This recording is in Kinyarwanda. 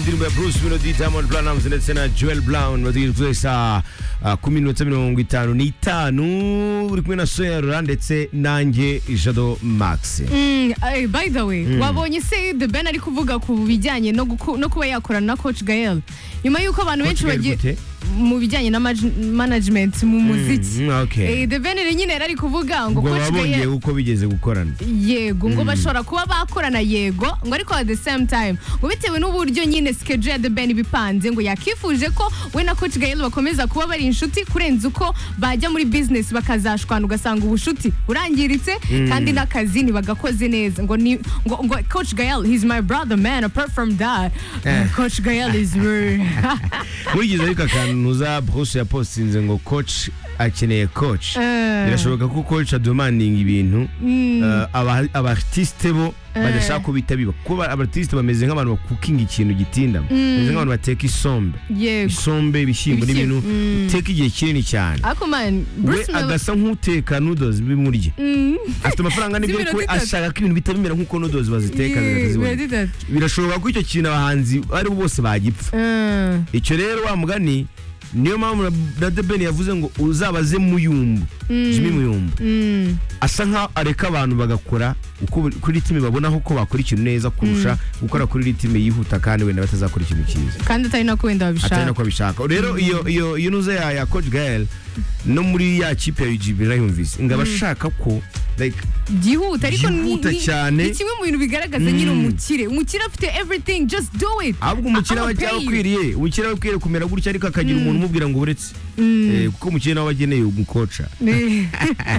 indirimbo ya Bruce Melody Diamond Platnumz ndetse na Joel Brown bategereje saa uh, kumi n'iminota mirongo itanu n'itanu uri kumwe na Soya Rura ndetse nanjye Jado Max Mm, ay, by the way wabonye se The Ben ari kuvuga ku bijyanye no, guku- no kuba yakorana na Coach Gael nyuma y'uko abantu benshi Gael bagiye gute? mu bijyanye na maj- management mu muziki Mm, okay. Eh, The Ben rero nyine yari ari kuvuga ngo ngo Coach babongeye Gael uko bigeze gukorana yego ngo bashobora kuba bakorana yego ngo ariko at the same time ngo bitewe n'uburyo nyine schedule ya The Ben ibipanze ngo yakifuje ko we na Coach Gael bakomeza kuba bari inshuti kurenza uko bajya muri business bakazashwana ugasanga ubushuti burangiritse kandi n'akazi ntibagakoze neza ngo ni ngo, ngo Coach Gael he's my brother man apart from that Eh. Coach Gael is very murigize ariko akantu za Bruce yapostinze ngo coach akeneye coach Eh. birashoboka ko coach ademandinga ibintu eh, aba- abartiste bo badashaka ko bihita biba kuko ba- abartiste bameze nk'abantu bakukinga ikintu gitindamo bameze nk'abantu bateka isombe yego isombe ibishyimbo Ibishyimbo, n'ibintu mm. uteka igihe kinini cyane Ako man we Bruce Mel- agasa nk'uteka nudozi bimurye Mm. afite amafaranga n'ibyo Z'iminota ariko we itatu. ashaka ko ibintu bihita bimera nk'uko nudozi baziteka zigahita Yeah, ziboneka. we did that. birashoboka ko icyo kintu abahanzi ari bo bose bagipfa Mm. icyo rero wa mugani niyo mpamvu na- na The Ben yavuze ngo uzabaze muyumbu Jimmy muyumbu Mm. asa nkaho areka abantu bagakora uko buri- kuri ritime babonaho ko bakora ikintu neza kurusha gukora kuri ritime yihuta kandi wenda batazakora ikintu cyiza kandi atari nako wenda atari babishaka nako abishaka rero iyo iyo iyo nuza ya ya coach Gael no muri ya kipe ya UGB nayumvise ngo abashaka ko like byihuta ariko ni- Byihuta ni- cyane. ni kimwe mu bintu bigaragaza nyine umukire umukire afite everything just do it ahubwo umukiriya we I'll cyangwa pay you. akwiriye umukiriya we akwiriye kumera gutya ariko akagira umuntu umubwira ngo uretse Eh, kuko umukiriya nawe ageneye umukoca Eh.